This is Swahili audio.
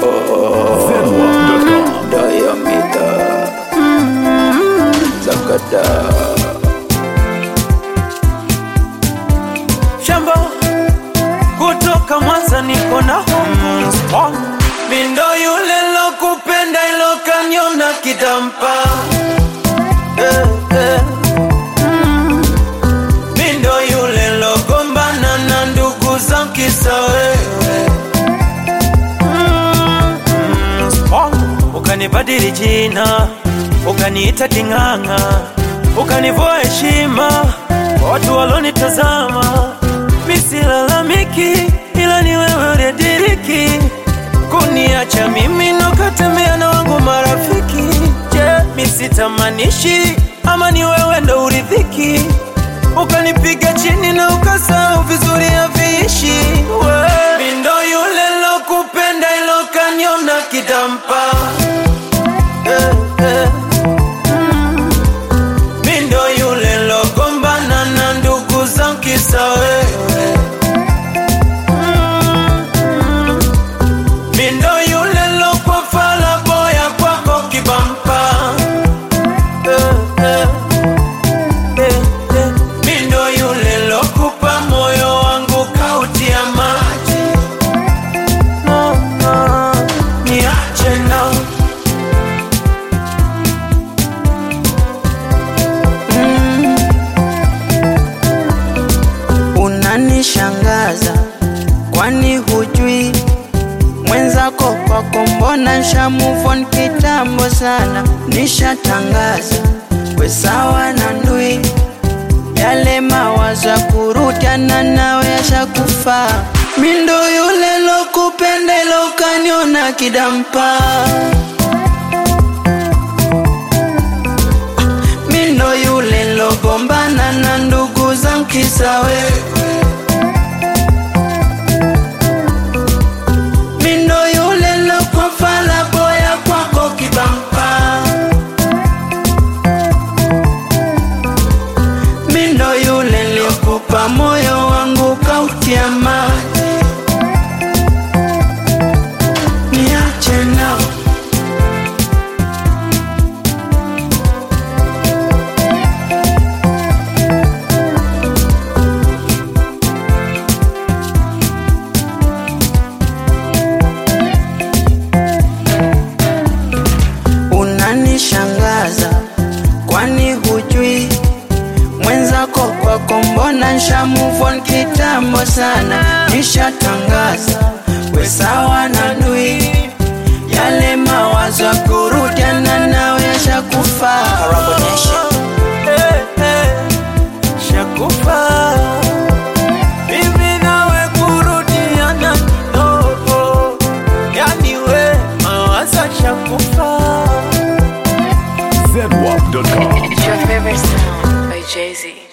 Zenwap.com. Diameter Zakada shamba kutoka Mwanza niko na homo strong. Mindo yule lokupenda ilo kaniona kitampa eh, eh. Mm. Mindo yule logombana na ndugu za kisa wewe Mm, mm, strong. Ukanibadili jina ukaniita king'ang'a ukanivua heshima kwa watu walonitazama misilalamiki ila ni wewe uliyediriki kuniacha mimi nokatembea na wangu marafiki je misitamanishi ama ni wewe ndo uridhiki ukanipiga chini na ukasahau vizuri haviishi we mindo yule lokupenda ilo kaniona kitampa eh, eh. Mindo yule logombana na ndugu za kisa wewe Mm. Mindo yule lokwa fala boya kwako kibampa Eh, eh. Eh, eh. Mindo yule lokupa moyo wangu kautia maji No, no. Niache na unanishangaza kwani hujui mwenzako kwako mbona nsha move on kitambo sana nishatangaza we sawa na ndui yale mawazo ya kurudiana nawe yashakufaa mindo yule lokupenda ilo ukaniona kidampa mindo yule logombana na ndugu za mkisa wewe mindo yule lokwa fala boya kwako kibampa mindo yule liokupa moyo wangu kautia maji niache nao unanishangaza kwani hujui mwenzako kwako mbona nsha move on kitambo sana nishatangaza we sawa na dui yale mawazo ya kurudiana nawe yashakufaa Eh, eh, shakufa mimi nawe kurudiana kidogo, yani we mawazo shakufa Zenwap.com. It's your favorite sound by Jay Z.